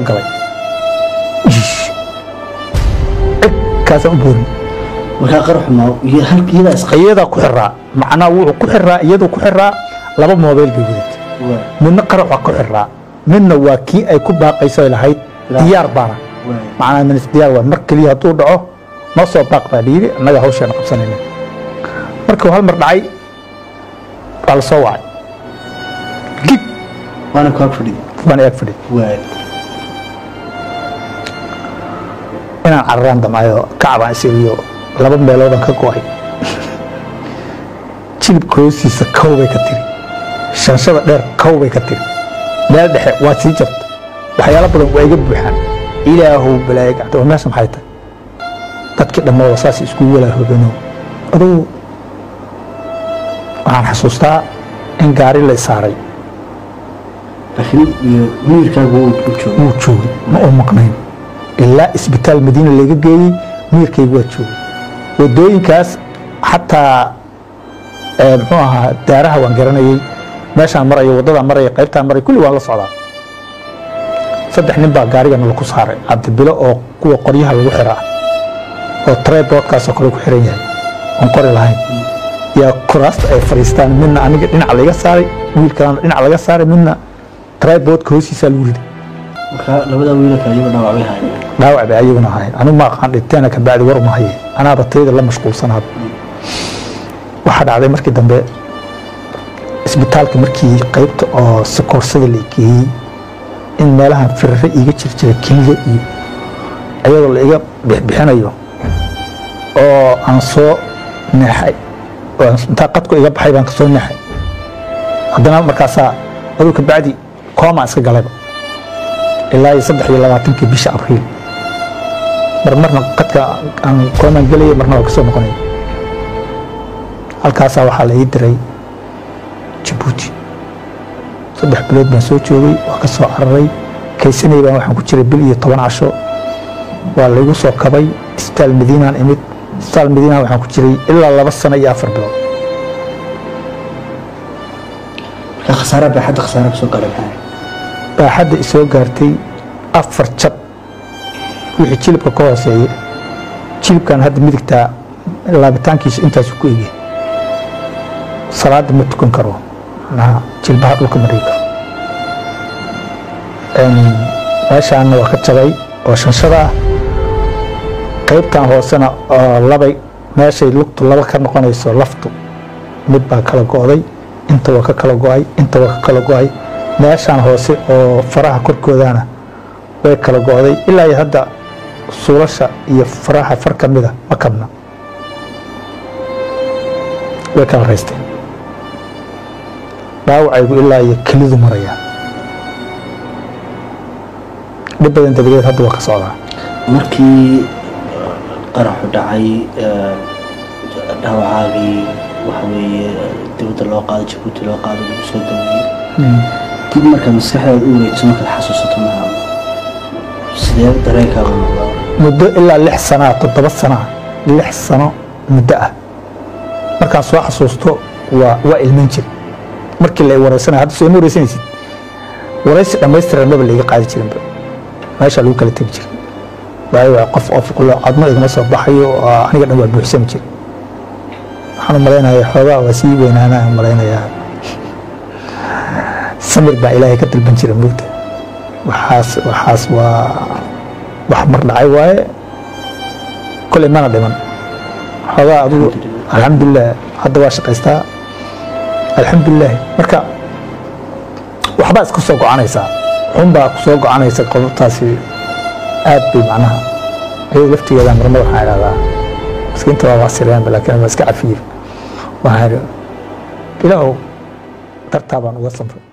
soo galay Ish. cig kaasaan u boorin markaa qaraxu ma iyo halka iyadaa is iyadaa ku xiraa macnaa wuxuu ku xiraa iyaduu ku xiraa laba moobeyl bay wadatay waay midna qarax waa ku xiraa midna waa kii ay ku baaqayso ay lahayd Ilaa- diyaar baana waay macnaa minis diyaar waa mar keliya hadduu dhaco noo soo baaq baa layidhi annaga hawsheena qabsanayna markuu hal mar dhacay waa la soo wacay gig waana ku ag fadhidi baan eeg fadhi waay inaan cararaan damcayo kacbaan isiriyo laba meeloodan ka go'ay jilibka hoostiisa kow bay ka tiri shanshada dheer kow bay ka tiri meel dhexe waa sii jarta waxyaalo badan waa iga buuxaan ilaahow balaayo gacda waa meesha maxay tahay dadkii dhammooda saas iskugu walaahoobano adugu waxaan xasuustaa in gaari la saaray laakiin iyo miyirkaagu wuu u jooga wuu joogay ma uu maqnayn ilaa isbitaal madiina laga geeyey miyirkaygu waa joogay wadooyinkaas xataa eh, muxuu ahaa daaraha waan garanayey meeshaan marayo waddadaan maraya qaybtaan maraya kulli waan la socdaa saddex nin baa gaarigana laku saaray cabdibilo oo kuwa qoryaha lagu xiraa oo treboodkaasoo kale ku xiran yahay oon qori lahayn yaa kuraasta ay fadhiistaan midna aniga dhinac laga saaray wiilkalana dhinac laga saaray midna treboodka hoostiisaa lagu riday marka labada wiilka iyagu dhaawacbay haayeen dhaawac bay ayaguna ahayn anigu ma aqaan dhinteena ka bacdi war uma haye anaaba tayada la mashquulsanaaba waxaa dhacday markii dambe isbitaalka markii qaybta oo sikoorsada la geeyey in meelahan firare iiga jir jira keliya iyo ayadoo la iga bixbixinayo oo aan soo neexay oo aan- intaa qadku iga baxay baan kasoo neexay haddana markaasaa aduu ka bacdi koomaan iska galayba ilaa iyo saddex iyo labaatankii bisha abriil mar marna qadka aan koomaan gelaya marna waa kasoo noqonaya halkaasaa waxaa la ii diray jabuuti saddex bilood baan soo joogay waa ka soo cararay kaysanay baan waxaan ku jiray bil iyo toban casho waa laygu soo kabay isbitaal madiinaan imid isbitaal madiinaan waxaan ku jiray ilaa laba sano iyo afar bilood marka khasaare baaxadda khasaare kasoo galay maxay baaxadda isoo gaartay afar jab wixii jilibka ka hooseeya jilibkan hadda midigtaa laabitaankiisa intaasu ku ege salaada ma tukan karo macnaha jilbaha dhulka ma dhigi karo Een, meeshaana waa ka jabay oo shanshada ah qaybtan hoosena oo labay meeshay lugtu laba ka noqonayso laftu mid baa kala go'day inta waa ka kala go'ay inta waa ka kala go'ay meeshaan hoose oo faraha korkoodana way kala go'day ilaa iyo hadda suulasha iyo faraha far ka mida ma kabna way kala raysteen dhaawacaygu ilaa iyo kelidu maraya dhib badan dabadeed hadda waa ka socdaa markii qaraxu dhacay eh, dhaawacaagii waxa weeye dibadda loo qaado jabuuti loo qaado lagu soo daweeyey dib markaa maskaxdaada u wareegto markaad xasuusato maaha sidee dareenkaaga noqdaa muddo ilaa lix sanaa toddoba sanaa lix sano muddo ah markaan soo xasuusto waa waa ilmayn jir markii la wareysanaya hadda soo ima wareysanaysid wareysi dhammaystiran maba laiga qaadi jirinba meesha lagu kala tegi jiray waayo waa qof oo fuqlo codmo igama soo baxayo oo aniga dhan waa buuxsami jir waxaan u malaynayaa xoogaa waa sii weynaanaa malaynayaa samir baa ilaahay ka dalban jira moogta waxaas waxaas waa wax mar dhacay waaye koley mana dhiman xoogaa adigu alxamdulilah hadda waa shaqaystaa alxamdulilah marka waxbaa iska soo gocanaysaa xunbaa ku soo gocanaysa qodobtaasi aad bay macnaha iyada laftigeeda marmar waxaan idhahdaa miskiinta waa waasireenba laakiin waa iska cafiye waxaan idhi ilaahow dartaa baan uga samray